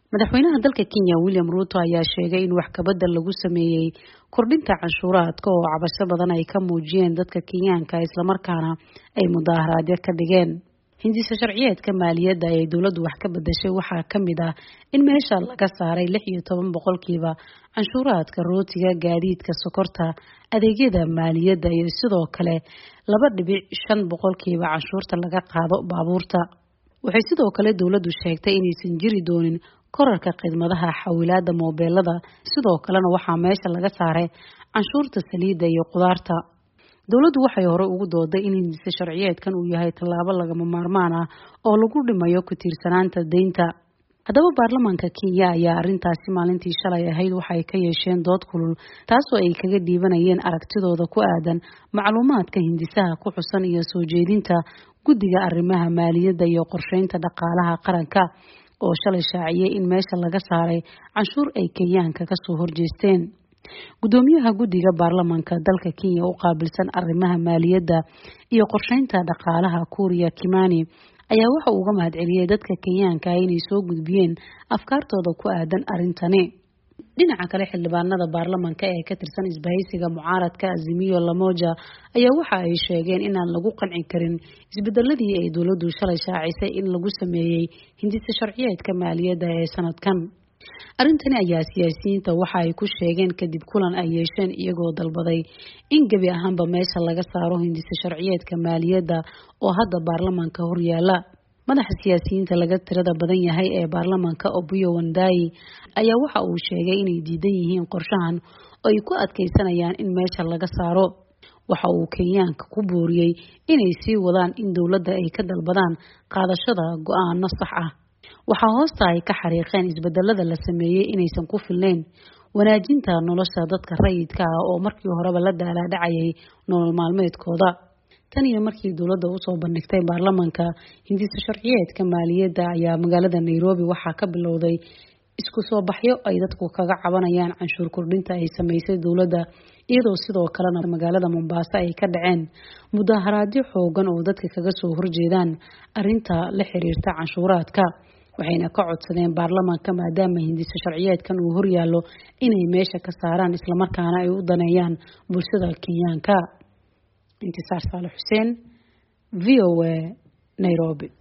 madaxweynaha dalka kenya william ruuto ayaa sheegay in wax kabadal lagu sameeyey kordhinta canshuuraadka oo cabasho badan ay ka muujiyeen dadka kenyaanka islamarkaana ay mudaaharaadyo ka dhigeen hindisa sharciyeedka maaliyadda ay dowladdu wax ka bedashay waxaa ka mid ah in meesha laga saaray lix iyo toban boqolkiiba canshuuraadka rootiga gaadiidka sokorta adeegyada maaliyadda iyo sidoo kale laba dhibic shan boqolkiiba canshuurta laga qaado baabuurta waxay sidoo kale dowladdu sheegtay inaysan jiri doonin korarka khidmadaha xawilaada moobeelada sidoo kalena waxaa meesha laga saaray canshuurta saliidda iyo qudaarta dowladdu waxay hore ugu dooday in hindise sharciyeedkan uu yahay tallaabo lagama maarmaan ah oo lagu dhimayo ku tiirsanaanta deynta haddaba baarlamaanka kenya ayaa arrintaasi maalintii shalay ahayd waxay ka yeesheen dood kulul taasoo ay kaga dhiibanayeen aragtidooda ku aadan macluumaadka hindisaha ku xusan iyo soo jeedinta guddiga arrimaha maaliyadda iyo qorsheynta dhaqaalaha qaranka oo shalay shaaciyey in meesha laga saaray canshuur ay kenyaanka kasoo horjeesteen guddoomiyaha guddiga baarlamaanka dalka kenya u qaabilsan arrimaha maaliyadda iyo qorsheynta dhaqaalaha kuuriya kimani ayaa waxa uu uga mahad celiyey dadka kenyaanka inay soo gudbiyeen afkaartooda ku aadan arrintani dhinaca kale xildhibaanada baarlamaanka ee ka tirsan isbahaysiga mucaaradka azimiyo lamoja ayaa waxa ay sheegeen inaan lagu qanci karin isbedeladii ay dowladdu shalay shaacisay in lagu sameeyey hindisa sharciyeedka maaliyadda ee sanadkan arrintani ayaa siyaasiyiinta waxa ay ku sheegeen kadib kulan ay yeesheen iyagoo dalbaday in gebi ahaanba meesha laga saaro hindisa sharciyeedka maaliyadda oo hadda baarlamaanka horyaala madaxa siyaasiyiinta laga tirada badan yahay ee baarlamaanka obuyo wandayi ayaa waxa uu sheegay inay diidan yihiin qorshahan oo ay ku adkeysanayaan in meesha laga saaro waxa uu kenyaanka ku booriyey inay sii wadaan in dowladda ay ka dalbadaan qaadashada go-aano sax ah waxaa hoosta ay ka xariiqeen isbedelada la sameeyey inaysan ku filnayn wanaajinta nolosha dadka rayidka ah oo markii horeba la daalaadhacayay nolol maalmeedkooda tan iyo markii dowladda usoo bandhigtay baarlamaanka hindisa sharciyeedka maaliyadda ayaa magaalada nairobi waxaa ka bilowday isku soo baxyo ay dadku kaga cabanayaan canshuur kordhinta ay sameysay dowladda iyadoo sidoo kalena magaalada mombaaso ay ka dhaceen mudaharaadyo xoogan oo dadka kaga soo horjeedaan arinta la xiriirta canshuuraadka waxayna ka codsadeen baarlamaanka maadaama hindisa sharciyeedkan uu horyaallo inay meesha ka saaraan islamarkaana ay u daneeyaan bulshada kenyaanka intisaar saale xuseen v o a nairobi